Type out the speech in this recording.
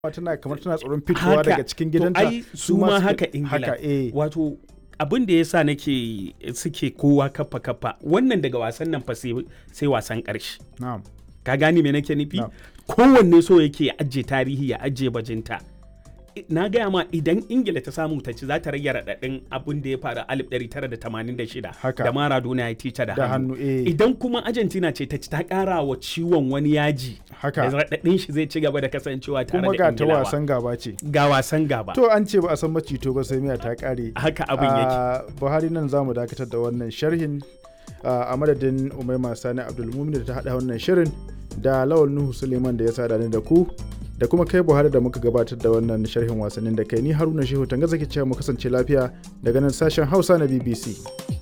tana kamar tana tsoron fitowa Haka. daga cikin To, gidanta ai su ma suke- haka ingila haka eh wato abin da ya sa nake suke kowa kafa kafa wannan daga wasan nan fa sai sai wasan ƙarshe na'am ka gane me nake nufi Na'am. kowanne so yake ya ajiye tarihi ya ajiye bajinta I- na gaya ma idan ingila ta samu ta ci za ta rage raɗaɗin abin da ya faru a 1986 Haka. da maradona ya tica da da hannu hannu eh idan kuma argentina ce ta ci ta ƙara wa ciwon wani yaji haka da raɗaɗin shi zai ci gaba da kasancewa tare kuma da ga ta ingilawa wasan gaba ce ga wasan gaba to an ce ba a san macito ba sai miya ta kare haka abin yake a buhari nan za mu dakatar da wannan sharhin a madadin umaima sani abdulmumin da ta haɗa wannan shirin da lawal nuhu suleiman da ya sada ni da ku da kuma kai buhari da muka gabatar da wannan sharhin wasannin da kai ni haruna shehu tanga zaki cewa mu kasance lafiya daga nan sashen hausa na bbc